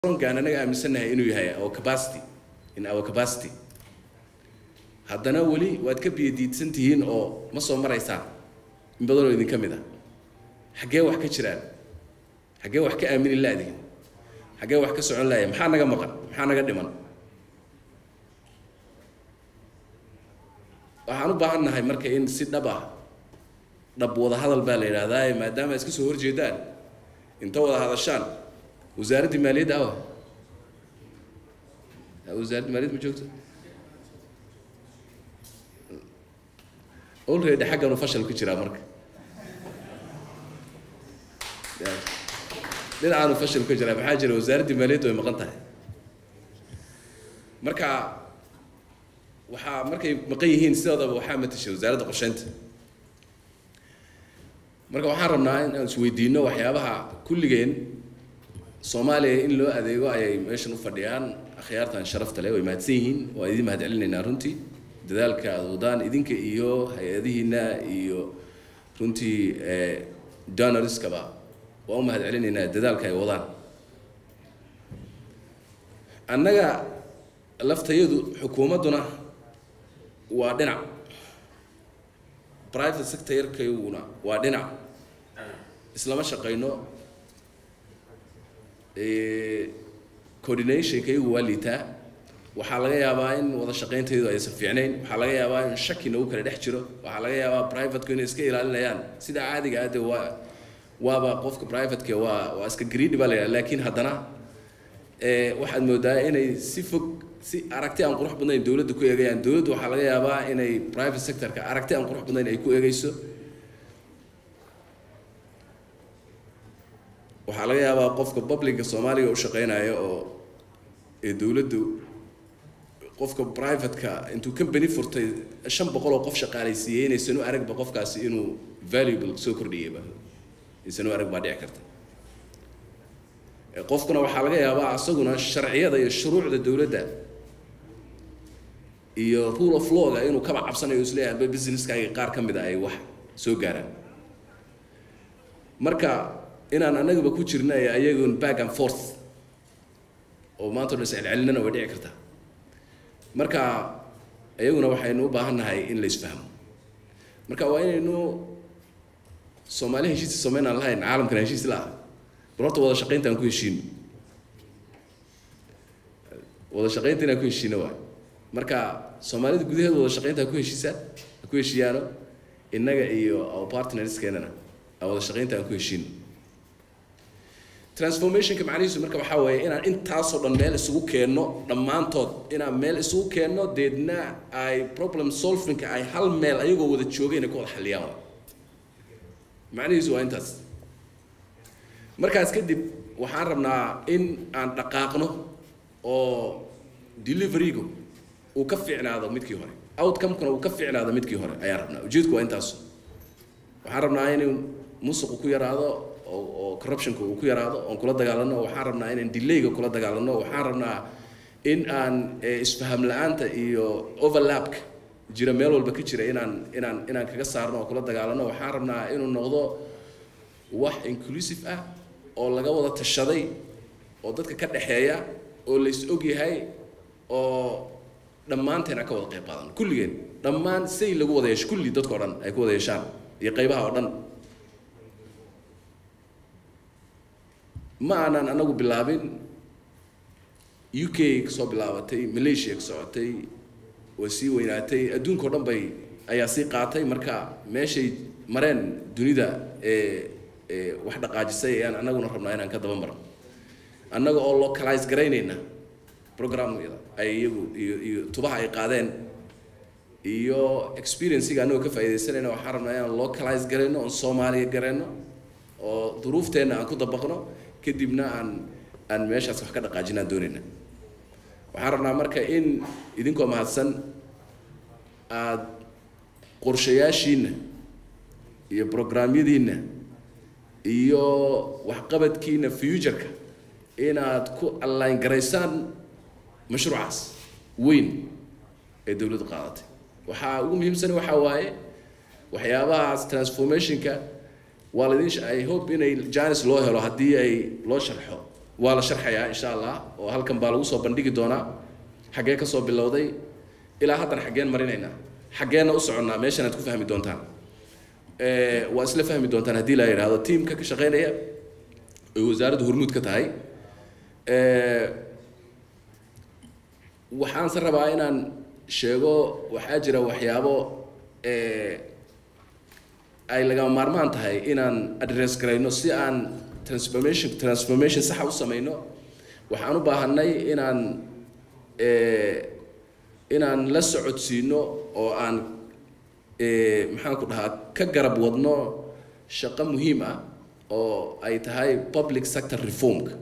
gaan anaga aaminsannahay inuu yahay our capacity in our capacity haddana weli waad ka biyadiidsan tihiin oo ma soo maraysaan in badan oo idinka mid ah xaggee wax ka jiraan xaggee wax ka aamini laadihin xaggee wax ka socon laaya maxaa naga maqan maxaa naga dhiman waxaan u baahan nahay marka in si dhab ah dhab wada hadal baa la yidhaahdaa maadaama iska soo horjeedaan inta wada hadashaan wasaaraddii maaliyadda awa wasaaradda maaliyadda ma joogto already xagganu fashal ku jiraa marka dhinacaanu fashal ku jiraa maxaa jira wasaaraddii maaliyadda way maqan tahay marka waxaa markay maqan yihiin sidoodaba waxaa matashay wasaaradda qorsheynta marka waxaan rabnaa in aan isweydiino waxyaabaha kulligeen soomaaliya in loo adeego ayay meeshan u fadhiyaan akhyaartan sharafta leh way mahadsan yihiin waa idin mahad celinaynaa runtii dadaalka aad wadaan idinka iyo hay-adihiina iyo runtii donoriskaba waa u mahad celinaynaa dadaalka ay wadaan annaga laftayadu xukuumadduna waa dhinac private sectorkayaguna waa dhinac islama shaqayno coordinationkaygu waa liitaa waxaa laga yaabaa in wada shaqayntaydu aysan fiicnayn waxaa laga yaabaa in shaki nagu kala dhex jiro waxaa laga yaabaa privateku inay iska ilaalinayaan sida caadiga ah dee waa waaba qofka privateka waa waa iska greedy baa la yidhaha laakiin haddana waxaad moodaa inay si fog si aragti aan qurux badnayn dowladda ku eegayaan dowladda waxaa laga yaabaa inay private sectorka aragti aan qurux badnayn ay ku eegayso waxaa laga yaabaa qofka publica soomaaliga u shaqeynaya oo ee dowladdu qofka privateka intuu company furtay shan boqol oo qof shaqaalaysiiyey inaysan u aragba qofkaasi inuu valuable soo kordhiyayba aysan u arag baa dhici karta qofkuna waxaa laga yaabaa asaguna sharciyada iyo shuruucda dowladda iyo rule of lawga inuu kaba cabsanayo isleeyahay alba businesskaaga qaar ka mid a ay wax soo gaaraan marka inaan annagaba ku jirna ee ayagun back and forth oo maanta o dhan iscelcelinana way dhici kartaa marka iyaguna waxaynu u baahan nahay in la isfahmo marka waa inaynu soomaali heshiis samaynaan lahayn caalamkana heshiis la ah bal horta wada shaqaynta aan ku heshiino wada shaqaynta inaan ku heshiino waay marka soomaalida gudaheeda wada shaqaynta ha ku heshiisaan ha ku heshiiyaano innaga iyo our partnerskeenana aan wada shaqaynta aan ku heshiino transformationka macnihiisu marka waxaa weeye inaan intaasoo dhan meel isugu keenno dhammaantood inaan meel isugu keenno deedna ay problem solvingka ay hal meel ayagoo wada joogay inay ku wada xalliyaan waay macnihiisu waa intaas markaas kadib waxaan rabnaa in aan dhaqaaqno oo deliverygu uu ka fiicnaado midkii hore outcomekuna uu ka fiicnaado midkii hore ayaan rabnaa ujeedku waa intaas waxaan rabnaa inuu musuqu ku yaraado oo oo corruptionka uu ku yaraado oon kula dagaalano waxaan rabnaa inaan delayga kula dagaalano waxaan rabnaa in aan isfaham la-aanta iyo overlapka jira meel walba ka jira inaan inaan inaan kaga saarno oo kula dagaalano waxaan rabnaa inuu noqdo wax inclusive ah oo laga wada tashaday oo dadka ka dhexeeya oo lays og yahay oo dhammaanteen aan ka wada qayb qaadano kulligeen dhammaan say lagu wada yeesho kulli dadka o dhan ay ku wada yeeshaan iyo qaybaha oo dhan ma aanan anagu bilaabin u k kasoo bilaabatay malaysia ka socotay way sii weynaatay adduunka o dhan bay ayaa sii qaatay marka meeshay mareen dunida ee wax dhaqaajisay ayaan anaguna rabnaa inaan ka daba marno annaga oo localize garaynayna programyada ay iyagu iyo iyo tubaha ay qaadeen iyo experiencega annagoo ka faaidaysanayna waxaan rabnaa inaan localize garayno oon soomaaliya garayno oo duruufteenna aan ku dabaqno kadibna aan aan meeshaas wax ka dhaqaajinaan doonayna waxaan rabnaa marka in idinkoo mahadsan aada qorshayaashiina iyo programyadiina iyo waxqabadkiina futureka inaad ku alline garaysaan mashruucaas weyn ee dowladdu qaadatay waxaa ugu muhiimsan waxaa waaye waxyaabahaas transformationka waa laydin i hope inay janis loo helo haddii ay loo sharxo waa la sharxayaa insha allah oo halkan baa lagu soo bandhigi doonaa xaggee ka soo bilowday ilaa haddana xaggeen marinaynaa xaggeenna u soconnaa meeshan aad ku fahmi doontaan waa isla fahmi doontaan haddii la yidhaahdo tiimka ka shaqeynaya oy wasaaraddu hormuud ka tahay waxaanse rabaa inaan sheego waxaa jira waxyaabo ay lagama maarmaan tahay inaan address garayno si aan transformation transformation saxa u samayno waxaan u baahanay inaan inaan la socodsiino oo aan maxaan ku dhahaa ka garab wadno shaqo muhiim ah oo ay tahay public sector reformka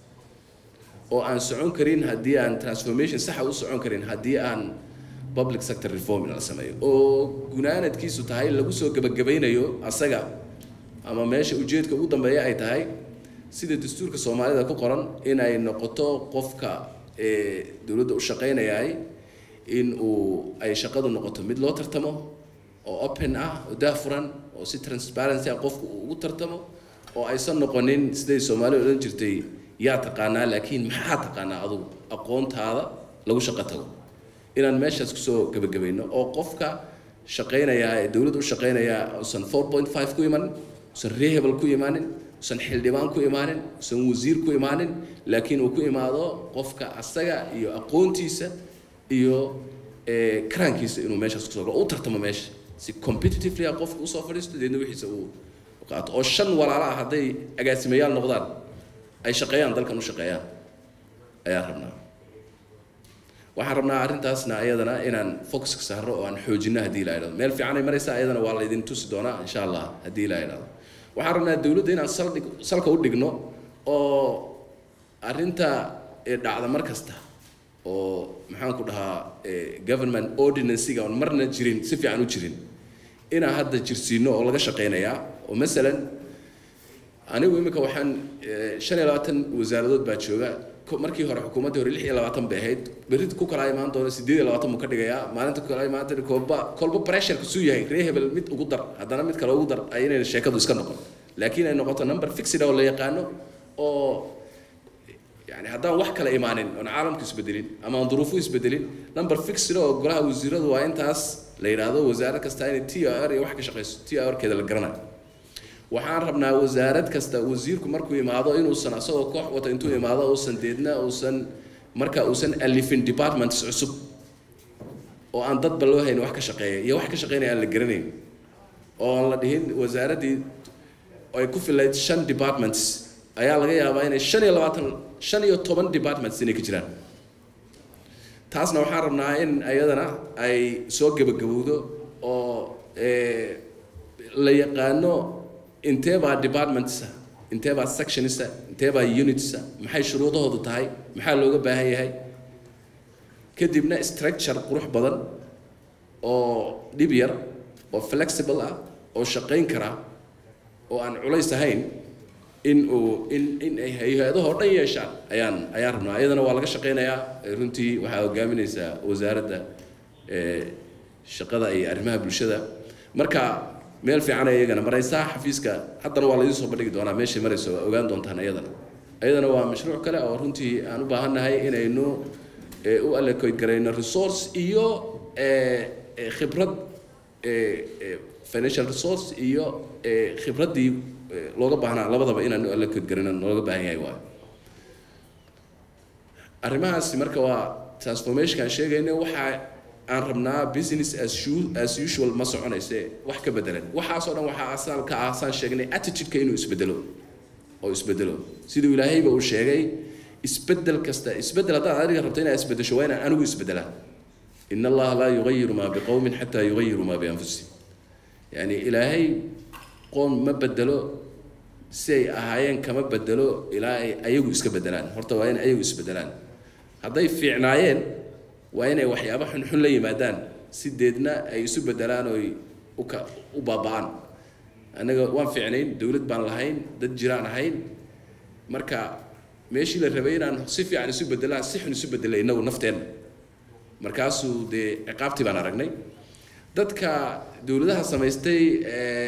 oo aan socon karin haddii aan transformation saxa u socon karin haddii aan public sector reform la sameeyo oo gunaanadkiisu tahay lagu soo gebagabaynayo asaga ama meesha ujeedka ugu dambeeya ay tahay sida dastuurka soomaalida ku qoran inay noqoto qofka dowladda u shaqaynayaay in uu ay shaqadu noqoto mid loo tartamo oo open ah oo daafuran oo si transparency ah qofku uu ugu tartamo oo aysan noqonin siday soomaaliya odhan jirtay yaa taqaanaa laakiin maxaa taqaanaa adugu aqoontaada lagu shaqo tago inaan meeshaas kusoo gebagabayno oo qofka shaqaynayaa ee dowladda u shaqaynayaa usan four point five ku imanin usan rehable ku imaanin usan xildhibaan ku imaanin usan wasiir ku imaanin laakiin uu ku imaado qofka asaga iyo aqoontiisa iyo karaankiisa inuu meeshaas kusoo galo u tartamo meesha si competitively ah qofka usoo fadhiisto deedna wixiisa uu qaato oo shan walaala ah hadday agaasimayaal noqdaan ay shaqeeyaan dalkan u shaqeeyaan ayaan rabnaa waxaan rabnaa arrintaasna ayadana inaan focuska saarno oo aan xoojino haddii la idhahdo meel fiican ay maraysaa ayadana waa laydin tusi doonaa insha allah haddii la idhahdo waxaan rabnaa dowladda inaan saldhig salka u dhigno oo arrinta dhacda mar kasta oo maxaan ku dhahaa government ordinancyga oon marna jirin si fiican u jirin inaan hadda jirsiino oo laga shaqeynayaa oo masalan anigu imika waxaan shan iyo labaatan wasaaradood baa jooga markii hore xukuumaddii hore lix iyo labaatan bay ahayd berrid ku kala imaan doona sideed iyo labaatan buu ka dhigayaa maalinta ku kala imaan doona kolba kolba pressure kusuu yahay ree hebel mid ugu dar haddana mid kale ugu dar ay inayna sheekadu iska noqon laakiin ay noqoto number fixed oo la yaqaano oo yani haddaan wax kale imaanin oon caalamku isbedelin ama aan duruufu isbedelin number fixed oo golaha wasiiradu waa intaas la yidhaahdo wasaarad kasta inay t r iyo wax ka shaqeyso t r keeda la garanayo waxaan rabnaa wasaarad kasta wasiirku markuu imaado inuusan asagoo koox wata intuu imaado uusan deedna uusan marka uusan alifin departments cusub oo aan dadba loo hayn wax ka shaqeeya iyo wax ka shaqeynaya aan la garanayn oo aan la dhihin wasaaraddii ay ku filayd shan departments ayaa laga yaabaa inay shan iyo labaatan shan iyo toban departments inay ka jiraan taasna waxaan rabnaa in ayadana ay soo gebagabowdo oo la yaqaano intee baa departmentsa intee baa sectionisa intee baa unitsa maxay shuruudahoodu tahay maxaa looga baahan yahay kadibna structure qurux badan oo dhib yar oo flexible ah oo shaqayn kara oo aan culays ahayn in uu in in ay hay-adahoo dhan yeeshaan ayaan ayaan rabnaa ayadana waa laga shaqaynayaa runtii waxaa hogaaminaysaa wasaaradda shaqada iyo arrimaha bulshada marka meel fiican ay iyagana maraysaa xafiiska haddana waa laydin soo bandhigi doonaa meeshay marayso waa ogaan doontaan ayadana ayadana waa mashruuc kale oo runtii aan u baahannahay inaynu u allocate garayno resource iyo khibrad financial resource iyo khibraddii looga baahnaa labadaba inaan u allocate garayno looga baahan yahay waayo arrimahaasi marka waa transformationkaan sheegayna waxaa aan rabnaa business as as usual ma soconayse wax ka bedelan waxaasoo dhan waxaa asal ka ah saan sheegnay attitude-ka inuu isbedelo oo isbedelo siduu ilaahayba uu sheegay isbedel kasta isbedel haddaad adiga rabto inaad isbedesho waa inaan anigu isbedelaa in allaha laa yugayiru maa biqowmin xataa yugayiru maa bianfusihim yani ilaahay qoom ma bedelo si ay ahaayeen kama bedelo ilaa ay ayagu iska bedelaan horta waa in ayagu isbedelaan hadday fiicnaayeen waa inay waxyaaba xunxun la yimaadaan si deedna ay isu bedelaan oy uka u baaba-aan annaga waan fiicnayn dowlad baan lahayn dad jiraan ahayn marka meeshii la rabay inaan si fiican isu bedelaan si xun isu bedelay innagu nafteenna markaasuu dee ciqaabtii baan aragnay dadka dowladaha samaystay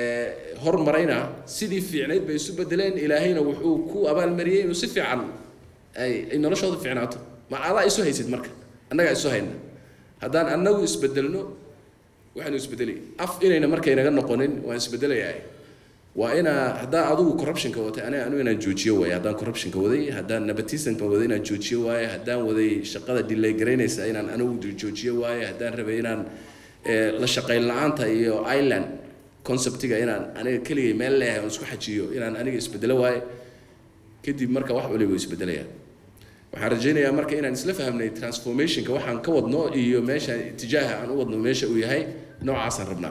hormarayna sidii fiicnayd bay isu bedeleen ilaahayna wuxuu ku abaalmariyey inuu si fiican ay ay noloshooda fiicnaato ma adaa isu haysid marka annagaa isu hayna haddaan annagu isbedelno waxaanu isbedelay af inayna marka inaga noqonin waan isbedelayaa waa inaa haddaa adigu corruptionka watay aniga anigu inaan joojiyo waaye haddaan corruptionka waday haddaan nepotismka waday inaan joojiyo waaye haddaan waday shaqada delay garaynaysa inaan anigu joojiyo waaye haddaan rabay inaan la shaqayn la-aanta iyo island conceptiga inaan aniga keligay meel leeyahay oon isku xajiyo inaan aniga isbedelo waaye kadib marka wax waliba isbedelayaan waxaan rajaynayaa marka inaan isla fahmnay transformationka waxaan ka wadno iyo meesha itijaaha aan u wadno meesha uu yahay noocaasaan rabnaa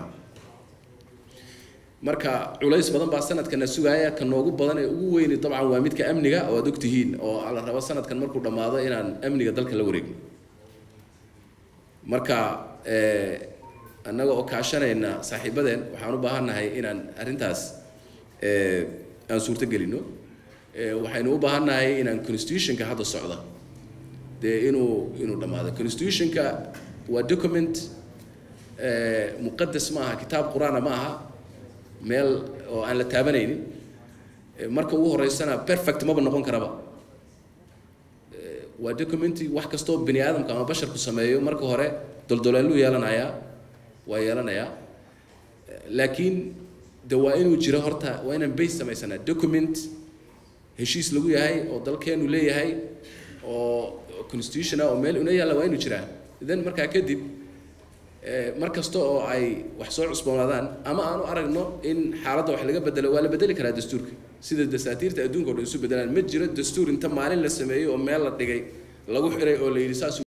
marka culays badan baa sanadkana sugaaya ka noogu badan ee ugu weyni dabcan waa midka amniga oo aad ogtihiin oo la rabo sanadkan markuu dhammaado inaan amniga dalka la wareegno marka annaga oo kaashanayna saaxiibadeen waxaan u baahannahay inaan arrintaas aan suurto gelino waxaynu u baahannahay inaan constitutionka hadda socda dee inuu inuu dhammaado constitutionka waa document muqadas ma aha kitaab qur-aana ma aha meel oo aan la taabanaynin marka ugu horeysana perfect maba noqon karaba waa documenti wax kastoo bini aadamka ama basharku sameeyo marka hore doldoleeluu yeelanayaa waa yeelanayaa laakiin de waa inuu jiro horta waa inaan base samaysanaa document heshiis lagu yahay oo dalkeenu leeyahay oo constitution ah oo meel una yaalla waa inuu jiraa then markaa kadib mar kasta oo ay wax soo cusboonaadaan ama aanu aragno in xaaladda wax laga bedelo waa la bedeli karaa dastuurka sida dasaatiirta adduunka o dhan isu bedelaan ma jiro dastuur inta maalin la sameeyo oo meel la dhigay lagu xiray oo la yidhi saas